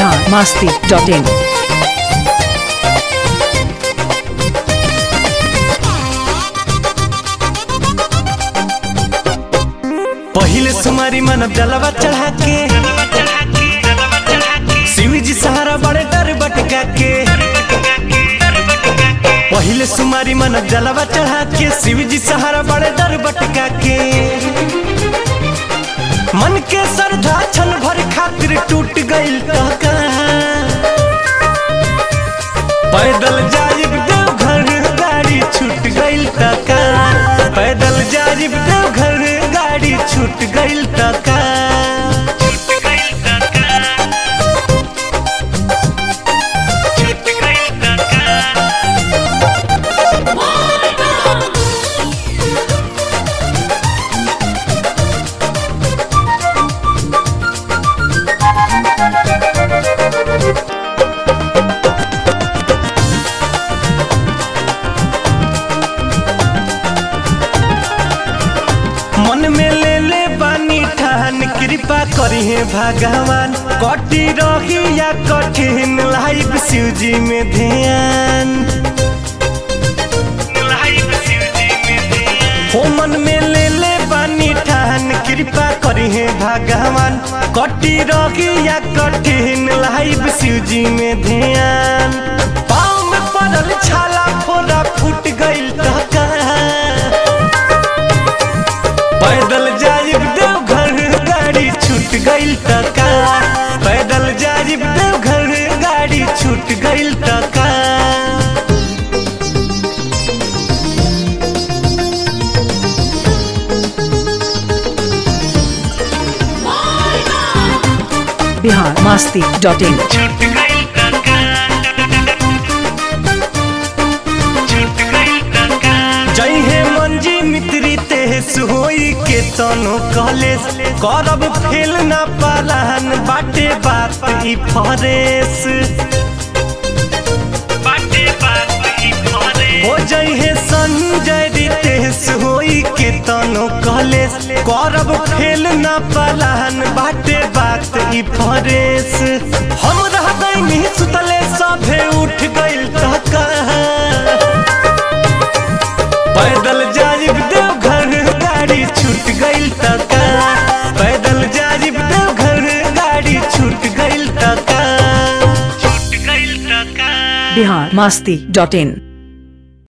Bihar Masti dot in पहिले सुमारी मन जलवा चढ़ा के शिव जी सहारा बड़े डर बटका के पहिले सुमारी मन जलवा चढ़ा के शिव जी सहारा बड़े डर बटका के मन के श्रद्धा छन भर खातिर टूट गइल त कहाँ पैदल जाइब देवघर गाड़ी छूट गइल त कहाँ पैदल जाइब देवघर गाड़ी छूट गइल त कहाँ मन में ले ले बानी ठान कृपा करी है भगवान कटी रही या कठिन लाइफ शिव जी में ध्यान हो मन में ले ले बानी ठान कृपा करी है भगवान कटी रही या कठिन लाइफ शिव जी में ध्यान पाँव में पड़ल छाला फोड़ा फूट गइल त कहाँ पैदल जाइब देवघर गाड़ी छूट गइल त का पैदल जाइब देवघर गाड़ी छूट गइल त का बिहार मास्ती डॉट इन जय हे मंजी मित्री तेहस होई के तनो कॉलेज करब फेल ना पालान बाटे बात ई फरेस हो जय हे संजय रितेश होई के तनो कॉलेज करब फेल ना पालान बाटे बात ई फरेस हम रह गइनी सुतले सभे उठ गइल त कहाँ पैदल जाइब देवघर गाड़ी छूट गइल त का पैदल जाइब देवघर गाड़ी छूट गइल त का बिहार मास्ती डॉट इन